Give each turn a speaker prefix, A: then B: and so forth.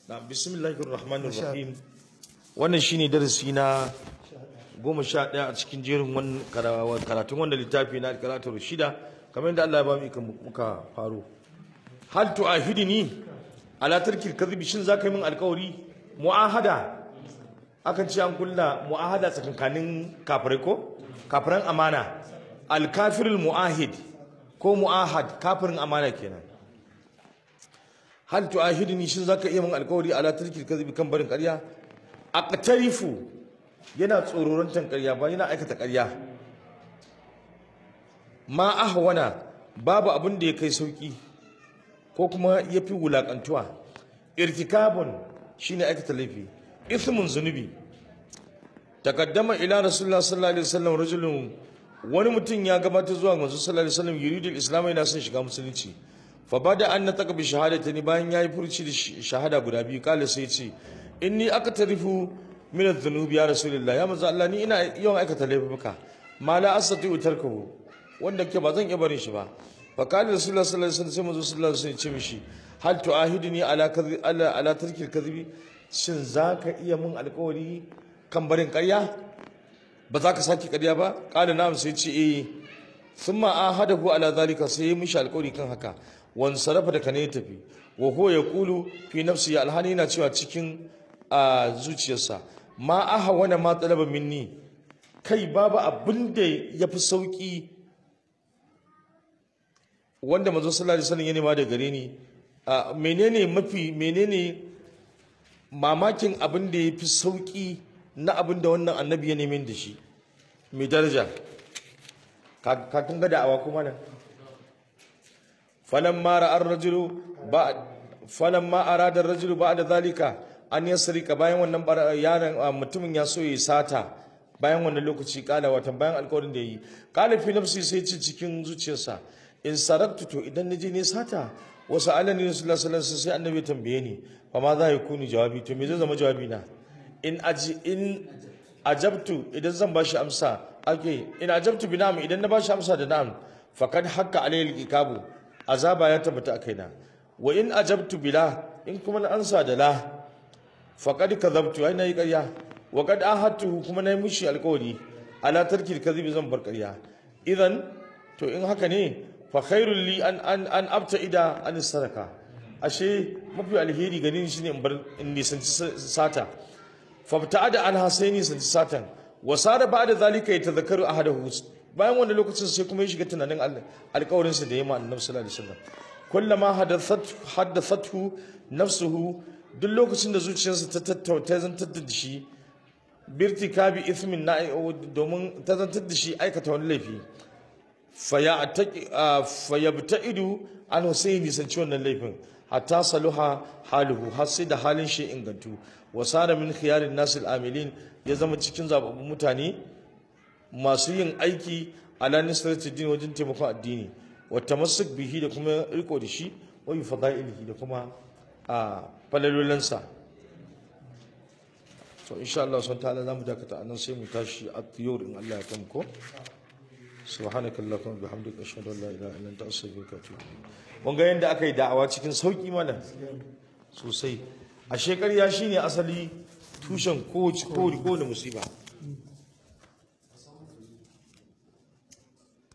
A: na bismillahir rahmanir rahim wannan shine darasi na goma sha ɗaya a cikin jerin wannan karatun wannan littafi na karatu shida kamar yadda Allah ya ba mu ikon muka faro hal tu'ahidini ala tarkil kadhibi shin zaka yi min alƙawari mu'ahada akan ce an kulla mu'ahada tsakankanin kafirai ko kafiran amana alkafirul mu'ahid ko mu'ahad kafirin amana kenan hal tu'ahidni shin zaka iya min alƙawari ala tarkil kadhibi kan barin ƙarya aqtarifu yana tsororantan ƙarya ba yana aikata ƙarya ma ahwana babu abin da ya kai sauki ko kuma ya fi wulaƙantuwa irtikabun shine aikata laifi ithmun zunubi takaddama ila rasulullah sallallahu alaihi wasallam rajulun wani mutum ya gabata zuwa manzo sallallahu alaihi wasallam yuridul islam yana son shiga musulunci fa bada an nataka bi shahadati bayan yayi furci da shahada guda biyu kala sai ce inni aqtarifu min adh-dhunubi ya rasulullah ya manzo Allah ni ina yawan aikata laifuka ma la astati tarkahu wanda ke ba zan iya barin shi ba fa kala rasulullah sallallahu alaihi wasallam sai manzo sallallahu alaihi wasallam ya ce mishi hal tu'ahiduni ala kadhi ala ala tarkil kadhibi shin zaka iya mun alƙawari kan barin ƙarya ba za ka sake ƙarya ba kala na'am sai ce eh thumma ahadahu ala zalika sai ya mishi alƙawari kan haka wan sarafa da kane tafi wa huwa yaqulu fi nafsi alhani na cewa cikin a zuciyarsa ma aha wana ma talaba minni kai babu abin da yafi sauki wanda manzo sallallahu alaihi wasallam ya nema da gare ni menene mafi menene mamakin abin da yafi sauki na abin da wannan annabi ya neme da shi mai daraja ka kun ga da'awa kuma nan falamma ra'a ar-rajulu ba falamma arada ar-rajulu ba'da zalika an yasrika bayan wannan yaron mutumin ya so ya sata bayan wannan lokaci kala watan bayan alƙawarin da yi kala fi nafsi sai ci cikin zuciyarsa in saraktu to idan naje ne sata wasu alani rasulullah sallallahu alaihi sai annabi tambaye ni fa ma za ya kuni jawabi to me zai zama jawabi na in aji in ajabtu idan zan bashi amsa ake in ajabtu bi na'am idan na bashi amsa da na'am faqad hakka alayhi al-iqabu azaba ya tabbata akaina wa in ajabtu bila in kuma na ansa da la faqad kadhabtu ai nayi ƙarya wa qad ahadtu kuma nayi mushi alƙawari ala tarkil kadhib zan bar ƙarya idan to in haka ne fa khairul li an an an abta'ida an saraka ashe mafi alheri ganin shi ne in bar in nisanci sata fabta'ada an hasaini sanci satan wa sara ba'da zalika yatadhakkaru ahadahu bayan wannan lokacin sai kuma ya shiga tunanin alƙawarin sa da yayi ma annabi sallallahu alaihi wasallam kullama hadathat hadathathu nafsuhu duk lokacin da zuciyarsa ta tattauta zantar da shi birtikabi ithmin na domin ta zantar da shi aikata wani laifi fayabta'idu an husaini nisanci wannan laifin hatta saluha haluhu har sai da halin shi ingantu wa sara min khiyarin nasil amilin ya zama cikin zababbun mutane masu yin aiki ala nisrati din wajen taimakon addini wa tamassuk bihi da kuma riko da shi wa bi fadailihi da kuma a falalolansa to insha Allah sun ta'ala zamu dakata anan sai mu tashi a tiyur in Allah ya kan ko subhanakallahumma bihamdika ashhadu an la ilaha illa anta astaghfiruka wa atubu ilayk mun ga yanda aka yi da'awa cikin sauki mana sosai a shekarya shine asali tushen kowace kowace musiba